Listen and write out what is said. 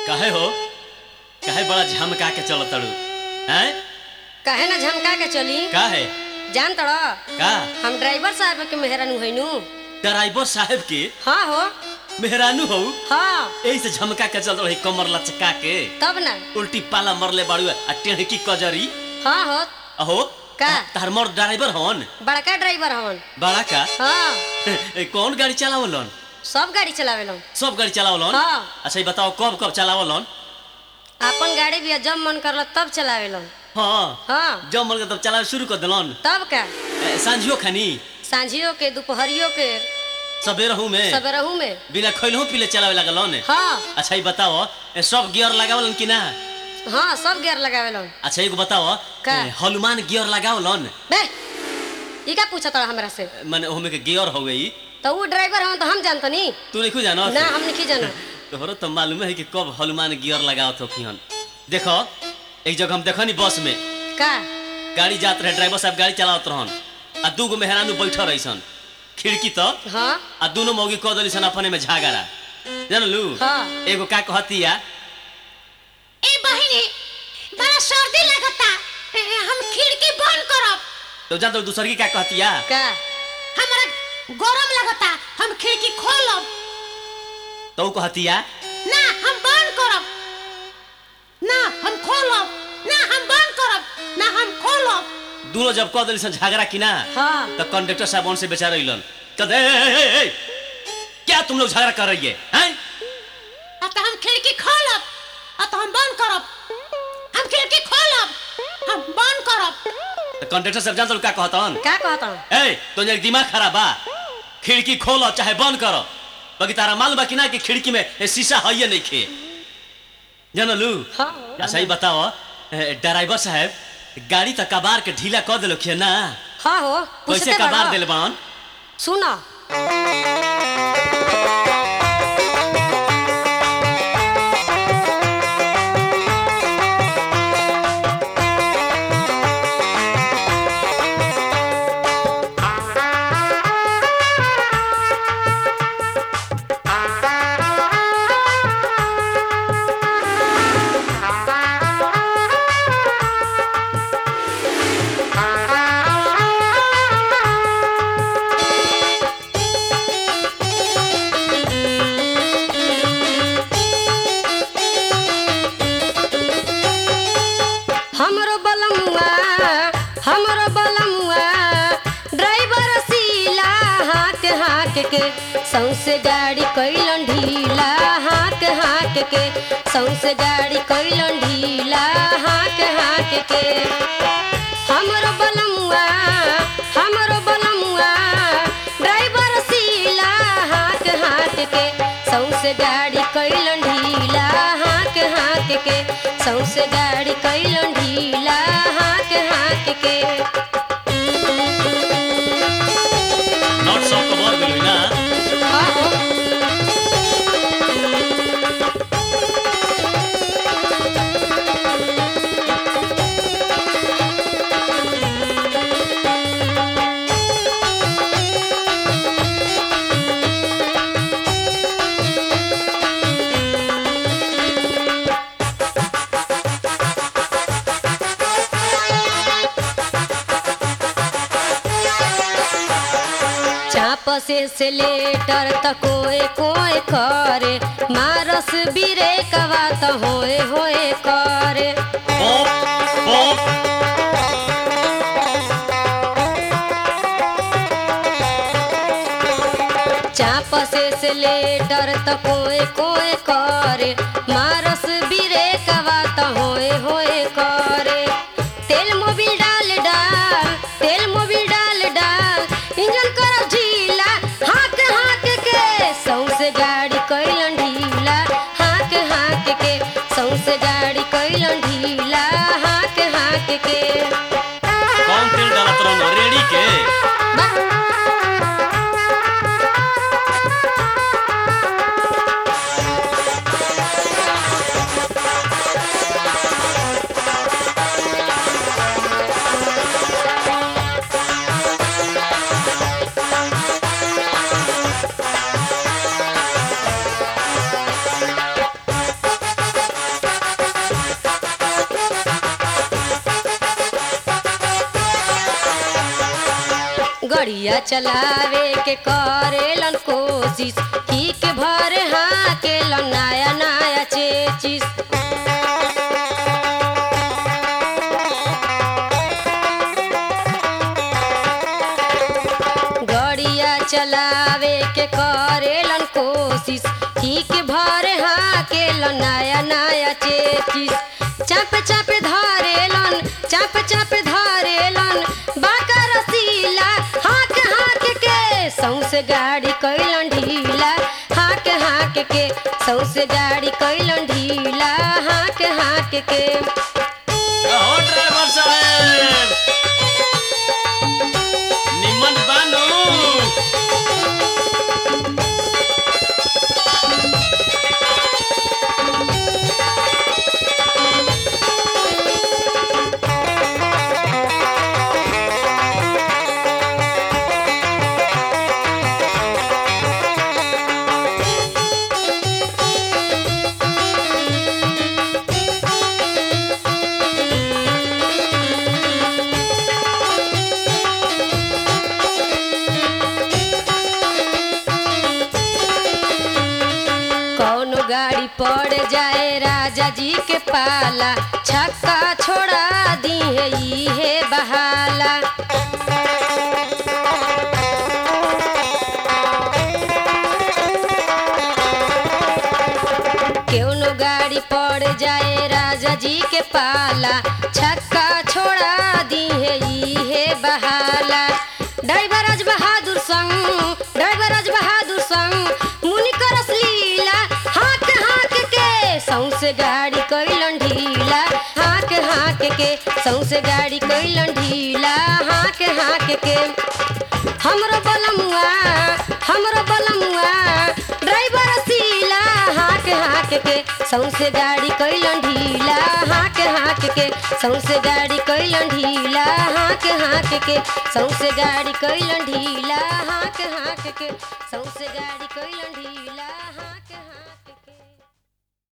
काहे हो काहे बड़ा झमका के चलत तड़ू हैं कहे ना झमका के चली काहे जान तड़ का हम ड्राइवर साहब के मेहरानू हैनू ड्राइवर साहब के हाँ हो मेहरानू हो हाँ यही से झमका के चलत रही कमर लचका के तब ना उल्टी पाला मरले बाड़ू आ टेढ़की कजरी हाँ हो अहो का? तार मर ड्राइवर हवन बड़का ड्राइवर हवन बड़ा का हाँ ए, कौन गाड़ी चलावलन सब गाड़ी चलावेलन सब गाड़ी चलावलन हाँ। अच्छा ये बताओ कब कब चलावलन अपन गाड़ी भी जब मन करल तब चलावेलन हाँ हाँ जब मन के तब चलावे शुरू कर दिलन तब का ए, सांझियो खानी सांझियो के दोपहरियो के सबेरहू में सबेरहू में बिना खैलहू पीले चलावे लगलन हाँ अच्छा ये बताओ ए, सब गियर लगावलन कि ना हाँ सब गियर लगावेलन अच्छा एगो बताओ का? ए, हनुमान गियर लगावलन बे ई का पूछत तड़ हमरा से माने ओमे के गियर हो गई तो वो ड्राइवर हवन तो हम जानतनी तू नहीं जानो ना हम नहीं जानो तोहरो तो मालूम है कि कब हनुमान गियर लगावत हो किहन देखो एक जगह हम देखनी बस में का गाड़ी जात रहे ड्राइवर साहब गाड़ी चलावत रहन आ दू गो मेहरानू बैठल रहीसन खिड़की तो हाँ आ दोनों मौगी कह दली सन अपने में झगड़ा जानलू हाँ। एगो का कहतिया ए बहिनी बड़ा सर्दी लगता ए, हम खिड़की बंद करब तो जान तो दूसर की का कहतिया का हमरा गरम लगता हम खिड़की खोलब तो ऊ कहतिया ना हम बंद करब ना हम खोलब ना हम बंद करब ना हम खोलब दोनों जब कह दली सन झगड़ा कि ना हाँ तो कंडक्टर साहब उनसे बेचारा इलन कहते "ए, ए, ए, ए, क्या तुम लोग झगड़ा कर रही है हैं? आ तो हम खिड़की खोलब आ तो हम बंद करब हम खिड़की खोलब हम बंद करब तो कंडक्टर साहब जान तो का कहतन का कहता ए तो ये दिमाग खराब बा खिड़की खोलो चाहे बंद करो बाकी तारा मालूम बा कि ना कि खिड़की में ए, शीशा है या नहीं खे जानलू हाँ अच्छा ही बताओ ए, ड्राइवर साहब गाड़ी तो कबार के ढीला कर दिलो खे ना हाँ हो कैसे पूछते कबार बड़ा। दिल बन सुनो हमरो बलमुआ हमरो बलमुआ ड्राइवर सीला हाथ हाथ के सौसे गाड़ी कैलन ढीला हाथ हाथ के सौसे गाड़ी कैलन ढीला हाथ हाथ के हमरो बलमुआ हमरो बलमुआ ड्राइवर सीला हाथ हाथ के सौसे गाड़ी कैलन ढीला हाथ हाथ के सौसे गाड़ी कैलन ढीला हाथ हाथ के नॉट सौ कबार मिलू ना हाँ हो चाप से से लेटर त कोए कोए करे मारस बिरे कवा त होए होए करे पॉप पॉप चाप से से लेटर त कोए कोए करे मारस बिरे कवा त होए होए करे तेल मोबिल डाल डाल तेल मोबिल डाल डाल इंजन कर ढीला हाथ हाथ के सौसे गाड़ी कैलन ढीला हाथ हाथ के सौसे गाड़ी कैलन ढीला हाथ हाथ के कौन तेल डालत रहन रेडी के बा- गड़िया चलावे के करेलन कोशिश ही के भर हाकेलन नया नया चेचिस गड़िया चलावे के करेलन कोशिश ठीक भर हाकेलन नया नया चेचिस चाप चाप धरेलन चाप चाप धरेलन बाका रसीला हाक हाक के सौसे गाड़ी कैलन ढीला हाक हाक के सौसे गाड़ी कैलन ढीला हाक हाक के हो ड्राइवर साहेब निमन बानू कौनो गाड़ी पड़ जाए राजा जी के पाला छक्का छोड़ा दी है ई है बहाला कौनो गाड़ी पड़ जाए राजा जी के पाला छक्का छोड़ा दी है ई है बहाला ड्राइवर राज बहादुर संग ड्राइवर राज बहादुर संग मुनि करस लीला हाक हाक के सौसे गाड़ी कैलन ढीला हाक हाक के सौसे गाड़ी कैलन ढीला हाक हाक के हमरो बलमुआ हमरो बलमुआ ड्राइवर सीला हाक हाक के सौसे गाड़ी कैलन ढीला हाक हाक के सौसे गाड़ी कैलन ढीला हाक हाक के सौसे गाड़ी कैलन ढीला हाक हाक के सौसे गाड़ी कैलन ढीला हाक